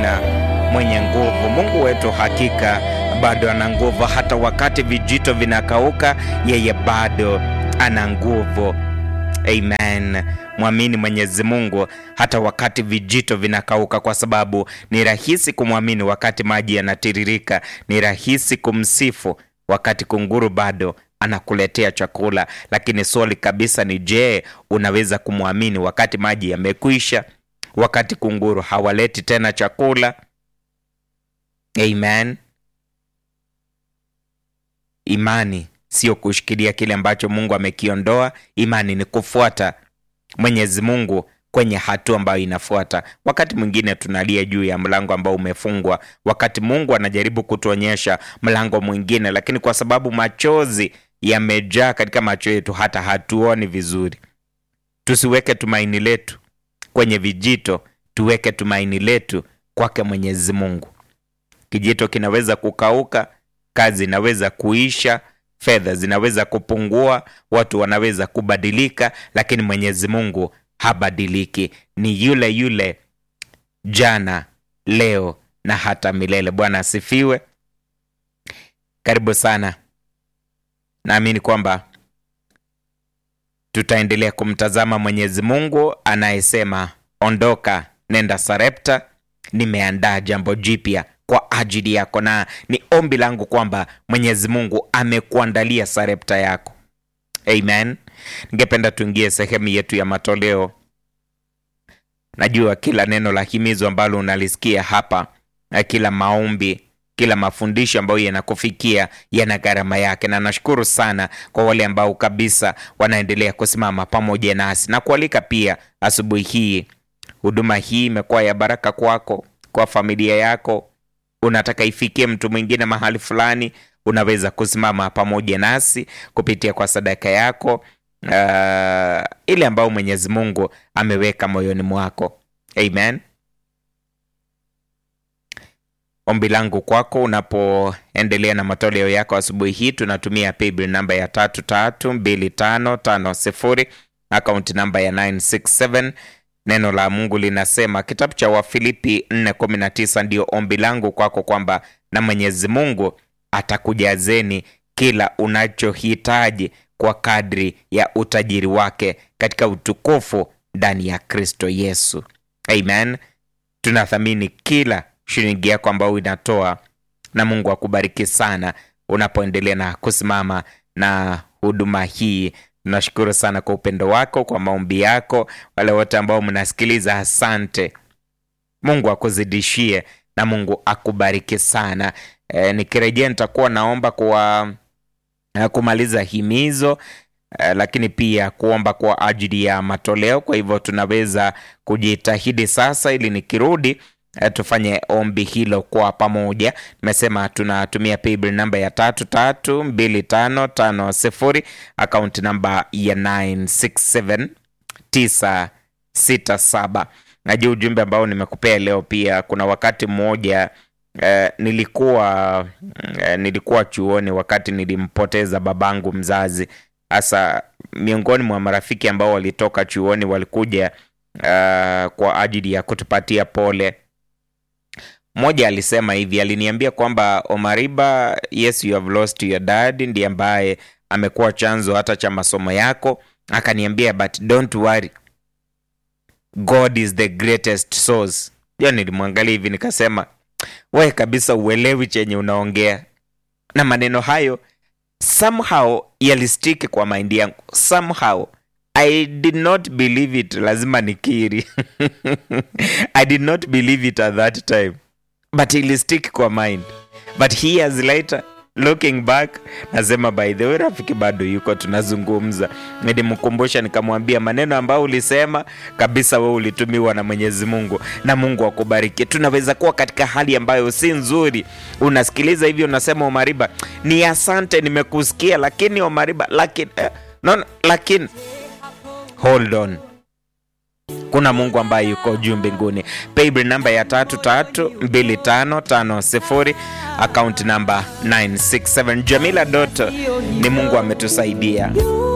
Bwana mwenye nguvu. Mungu wetu hakika bado ana nguvu, hata wakati vijito vinakauka, yeye bado ana nguvu. Amen. Mwamini Mwenyezi Mungu hata wakati vijito vinakauka, kwa sababu ni rahisi kumwamini wakati maji yanatiririka. Ni rahisi kumsifu wakati kunguru bado anakuletea chakula, lakini swali kabisa ni je, unaweza kumwamini wakati maji yamekwisha, wakati kunguru hawaleti tena chakula? Amen. Imani sio kushikilia kile ambacho Mungu amekiondoa. Imani ni kufuata Mwenyezi Mungu kwenye hatua ambayo inafuata. Wakati mwingine tunalia juu ya mlango ambao umefungwa, wakati Mungu anajaribu kutuonyesha mlango mwingine, lakini kwa sababu machozi yamejaa katika macho yetu, hata hatuoni vizuri. Tusiweke tumaini letu kwenye vijito, tuweke tumaini letu kwake Mwenyezi Mungu. Kijito kinaweza kukauka, kazi inaweza kuisha, fedha zinaweza kupungua, watu wanaweza kubadilika, lakini Mwenyezi Mungu habadiliki. Ni yule yule jana, leo na hata milele. Bwana asifiwe. Karibu sana. Naamini kwamba tutaendelea kumtazama Mwenyezi Mungu anayesema, ondoka, nenda Sarepta, nimeandaa jambo jipya kwa ajili yako, na ni ombi langu kwamba Mwenyezi Mungu amekuandalia Sarepta yako. Amen. Ningependa tuingie sehemu yetu ya matoleo. Najua kila neno la himizo ambalo unalisikia hapa na kila maombi, kila mafundisho ambayo yanakufikia yana gharama yake, na nashukuru sana kwa wale ambao kabisa wanaendelea kusimama pamoja nasi na kualika pia asubuhi hii. Huduma hii imekuwa ya baraka kwako, kwa familia yako, unataka ifikie mtu mwingine mahali fulani, unaweza kusimama pamoja nasi kupitia kwa sadaka yako uh, ile ambayo Mwenyezi Mungu ameweka moyoni mwako. Amen. Ombi langu kwako unapoendelea na matoleo yako asubuhi hii, tunatumia paybill namba ya tatu tatu mbili tano tano sifuri akaunti namba ya 967 Neno la Mungu linasema kitabu cha Wafilipi 4:19 ndio ombi langu kwako kwamba na Mwenyezi Mungu atakujazeni kila unachohitaji kwa kadri ya utajiri wake katika utukufu ndani ya Kristo Yesu. Amen. Tunathamini kila shilingi yako ambayo inatoa, na Mungu akubariki sana unapoendelea na kusimama na huduma hii. Tunashukuru sana kwa upendo wako, kwa maombi yako. Wale wote ambao mnasikiliza, asante. Mungu akuzidishie na Mungu akubariki sana. E, nikirejea nitakuwa naomba kwa kumaliza himizo e, lakini pia kuomba kwa ajili ya matoleo. Kwa hivyo tunaweza kujitahidi sasa, ili nikirudi e, tufanye ombi hilo kwa pamoja. Nimesema tunatumia paybill namba ya tatu tatu mbili tano tano sifuri akaunti namba ya 967967. Najua ujumbe ambao nimekupea leo pia, kuna wakati mmoja Eh, nilikuwa eh, nilikuwa chuoni wakati nilimpoteza babangu mzazi. Hasa miongoni mwa marafiki ambao walitoka chuoni walikuja eh, kwa ajili ya kutupatia pole. Mmoja alisema hivi, aliniambia kwamba Omariba, yes you have lost your dad, ndiye ambaye amekuwa chanzo hata cha masomo yako. Akaniambia but don't worry, God is the greatest source. Hiyo nilimwangalia hivi nikasema we kabisa uelewi chenye unaongea, na maneno hayo somehow yalistiki kwa maindi yangu, somehow I did not believe it. Lazima nikiri I did not believe it at that time but ilistiki kwa mind, but years later looking back nasema by the way, rafiki bado yuko, tunazungumza. Nilimkumbusha nikamwambia maneno ambayo ulisema kabisa, wewe ulitumiwa na Mwenyezi Mungu na Mungu akubariki. Tunaweza kuwa katika hali ambayo si nzuri, unasikiliza hivyo, unasema Omariba, ni asante, nimekusikia, lakini Omariba, lakini eh, no, no, lakini hold on kuna Mungu ambaye yuko juu mbinguni. Paybill namba ya tatu tatu mbili tano tano sifuri akaunti namba 967. Jamila Doto, ni Mungu ametusaidia.